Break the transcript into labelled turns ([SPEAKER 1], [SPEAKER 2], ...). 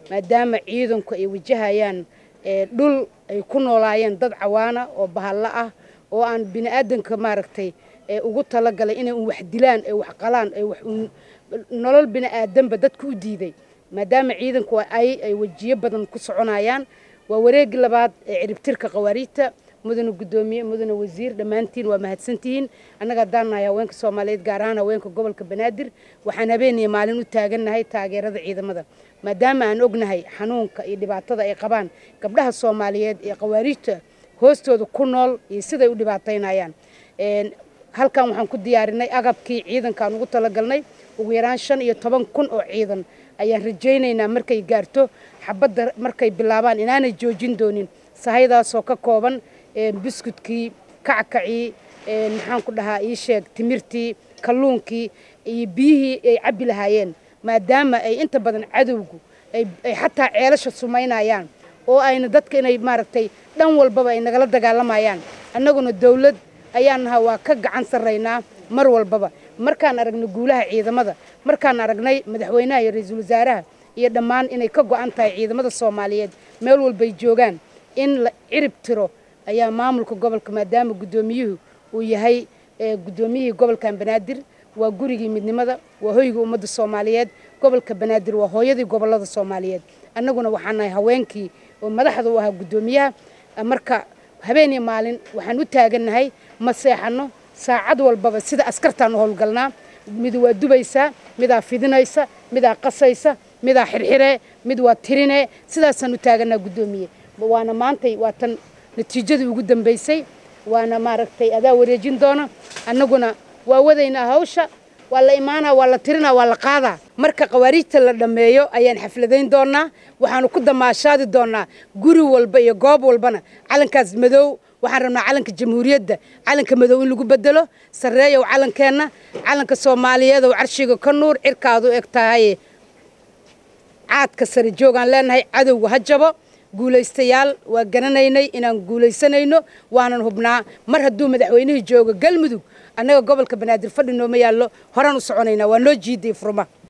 [SPEAKER 1] maadaama ciidanku ay wajahayaan dhul ay ku noolaayeen dad cawaana oo bahalla ah oo aan bini aadanka maaragtay ugu talagalay inay un wax dilaan ay wax qalaan ay wax nolol bini aadanba dadka u diiday maadaama ciidanku ay ay wejiyo badan ku soconayaan waa wareegi labaad ee ciribtirka qawaariijta mudane guddoomiye mudane wasiir dhammaantiin waa mahadsantihiin annaga haddaan nahay haweenka soomaaliyeed gaar ahaan haweenka gobolka banaadir waxaan habeeniya maalin u taagannahay taageerada ciidamada maadaama aan ognahay xanuunka iyo dhibaatada ay qabaan gabdhaha soomaaliyeed ee qawaariijta hoostooda ku nool iyo siday u dhibaataynayaan halkan waxaan ku diyaarinay agabkii ciidankaan ugu talagalnay ugu yaraan shan iyo toban kun oo ciidan ayaan rajaynaynaa markay gaarto xabadda markay bilaabaan inaanay joojin doonin sahaydaasoo ka kooban buskudkii kackacii maxaan ku dhahaa ii sheeg timirtii kalluunkii iyo biyihii ay cabbi lahaayeen maadaama ay inta badan cadowgu ay xataa ceelasha sumaynayaan oo ayna dadka inay maaragtay dhan walbaba ay nagala dagaalamayaan annaguna dawlad ayaan nahaa waa ka gacan sarraynaa mar walbaba markaan aragnay guulaha ciidamada markaan aragnay madaxweynaha iyo ra-iisul wasaaraha iyo dhammaan inay ka go'an tahay ciidamada soomaaliyeed meel walbay joogaan in la cirib tiro ayaa maamulka gobolka maadaama guddoomiyuhu uu yahay guddoomiyihii gobolkan banaadir waa gurigii midnimada waa hoygii ummadda soomaaliyeed gobolka banaadir waa hooyadii gobollada soomaaliyeed annaguna waxaan nahay haweenkii oo madaxda u ahaa guddoomiyaha marka habeen iyo maalin waxaan u taagannahay ma seexanno saacad walbaba sida askartaan u howlgalnaa mid waa dubaysaa midaa fidinaysa midaa qasaysa midaa xirxiree mid waa tirinee sidaasaan u taaganaa guddoomiye waana maantay waa tan natiijadii ugu dambaysay waana maaragtay adaa wareejin doona annaguna waa wadaynaa hawsha waa la imaanaa waa la tirinaa waa la qaadaa marka qawaariijta la dhammeeyo ayaan xafladayn doonaa waxaanu ku damaashaadi doonaa guri walba iyo goob walbana calankaas madow waxaan rabnaa calanka jamhuuriyadda calanka madow in lagu bedelo sarreeyow calankeenna calanka soomaaliyeed oo carshiga ka nuur cirkaadu eg tahay caadka sare joogaan leenahay cadowga ha jabo guulaystayaal waa garanaynay inaan guulaysanayno waanan hubnaa mar hadduu madaxweynihii joogo galmudug annaga gobolka banaadir fadhi nooma yaallo horaan u soconaynaa waa noo jiiday furma